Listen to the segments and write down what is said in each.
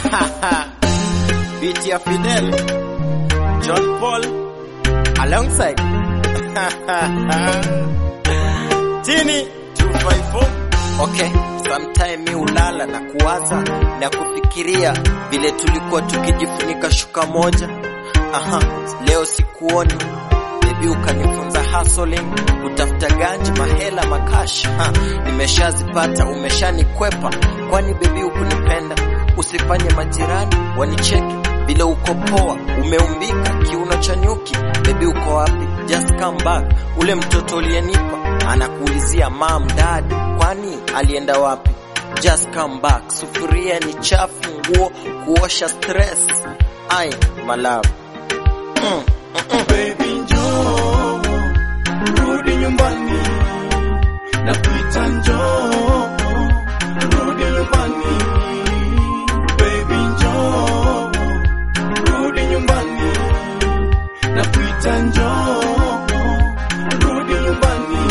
Beat ya Fidel, John Paul, alongside Tini 254. Okay, sometime mi ulala na kuwaza na kufikiria vile tulikuwa tukijifunika shuka moja. Aha, leo sikuoni bebi, ukanifunza hustling, kutafuta ganji, mahela, makash. Ha, nimeshazipata, umeshanikwepa. Kwani bebi ukunipenda? Usifanye majirani wanicheke vile uko poa, umeumbika kiuno cha nyuki. Bebi uko wapi? Just come back. Ule mtoto uliyenipa anakuulizia mam, dad, kwani alienda wapi? Just come back. Sufuria ni chafu, nguo kuosha, stress. Ai, my love. Mm, mm, mm. Baby njoo, rudi nyumbani, nakuita njoo, rudi nyumbani. Baby njoo, rudi nyumbani, nakuita njoo, rudi nyumbani.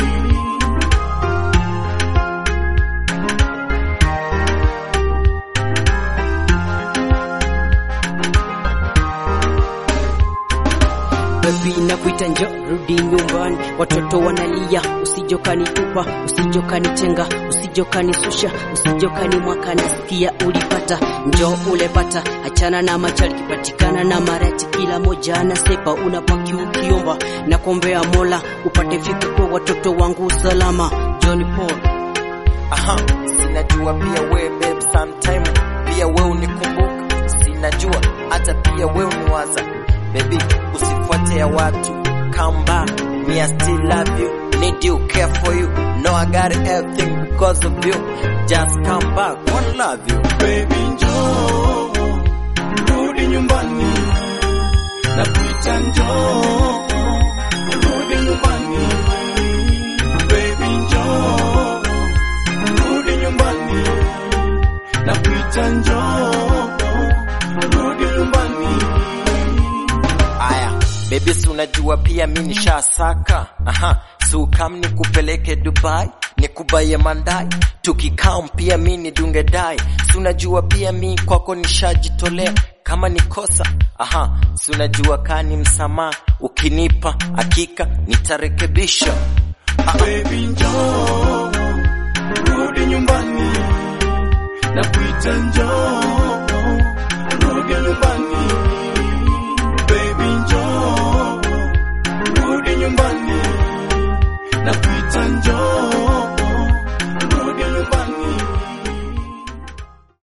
Baby nakuita njo rudi nyumbani, watoto wanalia, usijokanitupa, usijokanitenga, usijokanishusha, usijokani nasikia ulipata, njo ulepata, achana na machali, kipatikana na marati, kila moja anasepa, unapaki ukiomba na kuombea Mola upate fika kwa watoto wangu salama. John Paul Aha, sinajua pia we babe, sometime pia we unikumbuka, sinajua hata pia we uniwaza baby, usifuate ya watu, come back, me I still love you, need you, care for you, know I got everything because of you, just come back, wanna love you. Baby njoo, rudi nyumbani, nakuita njoo, rudi nyumbani. Baby njoo, rudi nyumbani, nakuita njoo, rudi nyumbani. Aya, baby si unajua pia mi nishasaka. Aha, si ukam nikupeleke Dubai, nikubaye mandai, tukikam pia mi nidunge dai. Si unajua pia mi kwako nishajitolea, kama ni kosa aha, si unajua kani msamaha ukinipa, hakika nitarekebisha. Baby njoo, rudi nyumbani, nakuita njoo, rudi nyumbani. Baby njoo, rudi nyumbani, nakuita njoo, rudi nyumbani.